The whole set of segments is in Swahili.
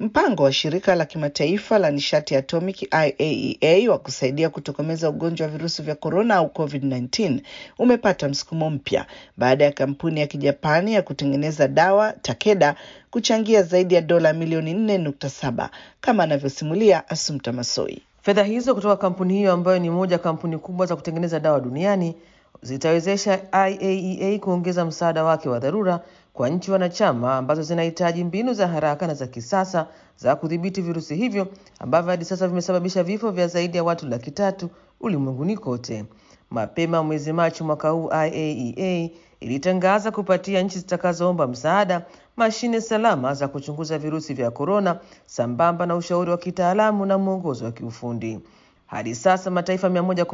Mpango wa shirika la kimataifa la nishati atomic IAEA wa kusaidia kutokomeza ugonjwa wa virusi vya korona au COVID-19 umepata msukumo mpya baada ya kampuni ya kijapani ya kutengeneza dawa Takeda kuchangia zaidi ya dola milioni 4.7 kama anavyosimulia Asumta Masoi. Fedha hizo kutoka kampuni hiyo ambayo ni moja kampuni kubwa za kutengeneza dawa duniani zitawezesha IAEA kuongeza msaada wake wa dharura kwa nchi wanachama ambazo zinahitaji mbinu za haraka na za kisasa za kudhibiti virusi hivyo ambavyo hadi sasa vimesababisha vifo vya zaidi ya watu laki tatu ulimwenguni kote. Mapema mwezi Machi mwaka huu, IAEA ilitangaza kupatia nchi zitakazoomba msaada mashine salama za kuchunguza virusi vya korona sambamba na ushauri wa kitaalamu na mwongozo wa kiufundi. Hadi sasa mataifa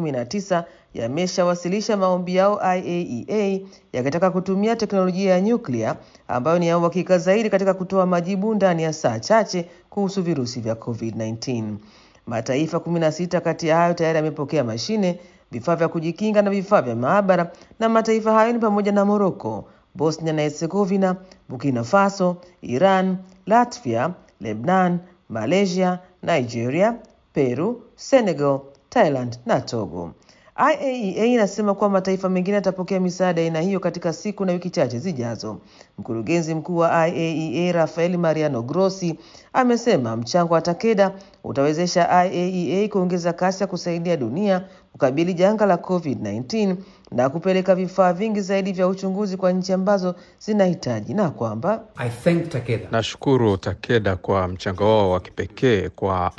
119 yameshawasilisha maombi yao IAEA yakitaka kutumia teknolojia ya nyuklia ambayo ni ya uhakika zaidi katika kutoa majibu ndani ya saa chache kuhusu virusi vya COVID-19. Mataifa 16 kati ya hayo tayari yamepokea mashine, vifaa vya kujikinga na vifaa vya maabara, na mataifa hayo ni pamoja na Morocco, Bosnia na Herzegovina, Burkina Faso, Iran, Latvia, Lebanon, Malaysia, Nigeria, Peru, Senegal, Thailand na Togo. IAEA inasema kuwa mataifa mengine yatapokea misaada aina hiyo katika siku na wiki chache zijazo. Mkurugenzi mkuu wa IAEA Rafael Mariano Grossi amesema mchango wa Takeda utawezesha IAEA kuongeza kasi ya kusaidia dunia kukabili janga la COVID-19 na kupeleka vifaa vingi zaidi vya uchunguzi kwa nchi ambazo zinahitaji na kwamba I thank Takeda. Nashukuru Takeda kwa mchango wao wa kipekee kwa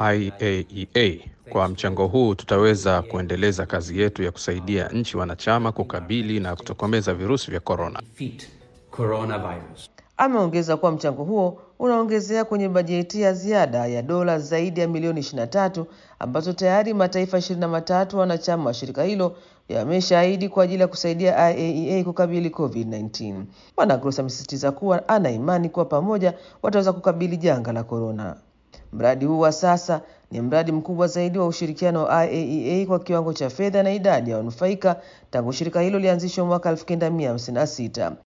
IAEA. Kwa mchango huu tutaweza kuendeleza kazi yetu ya kusaidia nchi wanachama kukabili na kutokomeza virusi vya korona. Defeat coronavirus. Ameongeza kuwa mchango huo unaongezea kwenye bajeti ya ziada ya dola zaidi ya milioni 23 ambazo tayari mataifa 23 wanachama wa shirika hilo yameshaahidi kwa ajili ya kusaidia IAEA kukabili COVID-19. Bwana Gross amesisitiza kuwa ana imani kuwa pamoja wataweza kukabili janga la korona. Mradi huu wa sasa ni mradi mkubwa zaidi wa ushirikiano wa IAEA kwa kiwango cha fedha na idadi ya wanufaika tangu shirika hilo lianzishwa mwaka 1956.